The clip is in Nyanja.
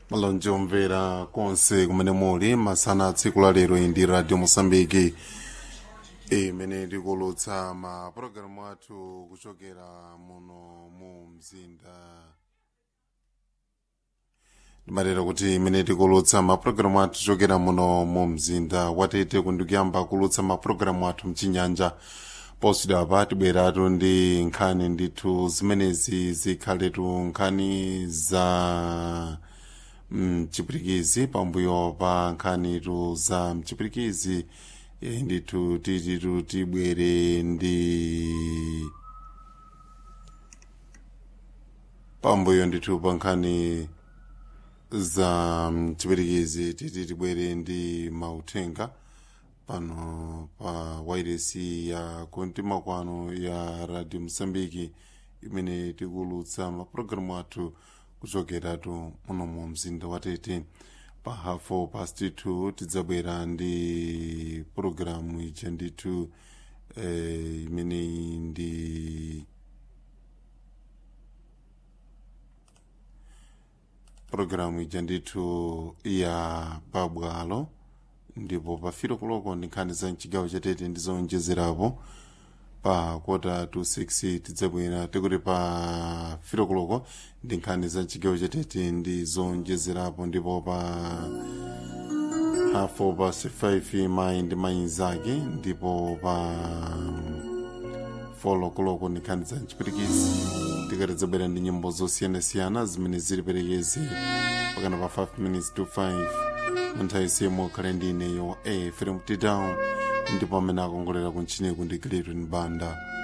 malonje omvera konse kumene muli masana tsiku la lero iyi ndi radio mosambiki imene tikulutsa ma pulogalamu athu kuchokera muno mu mzinda ndimatera kuti imene tikulutsa mapulogalamu athu kuchokera muno mu mzinda watete kundikuyamba kulutsa mapulogalamu athu mchinyanja poswedera pa tibweratu ndi nkhani ndithu zimenezi zikhaletu nkhani za mchipirikizi pambuyo pa nkhanitu za mchipirikizi e, ndithu tititu tibwere ndi pambuyo ndithu pa nkhani za mchipirikizi titi tibwere ndi mauthenga pano pa wairesi ya kuntima kwano ya radio msambiki imene tikulutsa mapulogalamu athu kuchokeratu muno mu mzinda watete pa hafu past 2 tidzabwera ndi pulogalamu ija ndithu eh, imeneyi ndi pulogalamu ija ndithu ya pabwalo ndipo pa filo kuloko ndi nkhani za mchigawo chatete ndi zonjezerapo pa kota to 6 tidzabwera tikuti pa filo kuloko ndi nkhani za mchigawo chatete ndi zonjezerapo ndipo pa hafu pa 5 mayi ndi mayi zake ndipo pa folo kuloko ndi nkhani za mchipirikizi tikatidzabwera ndi nyimbo zosiyanasiyana zimene zili perekezi pakana pa 5 minutes to 5 nthawi siyemo khale ndi ineyo a film down ndipo amene akongolera kuntchiniku ndi clayton banda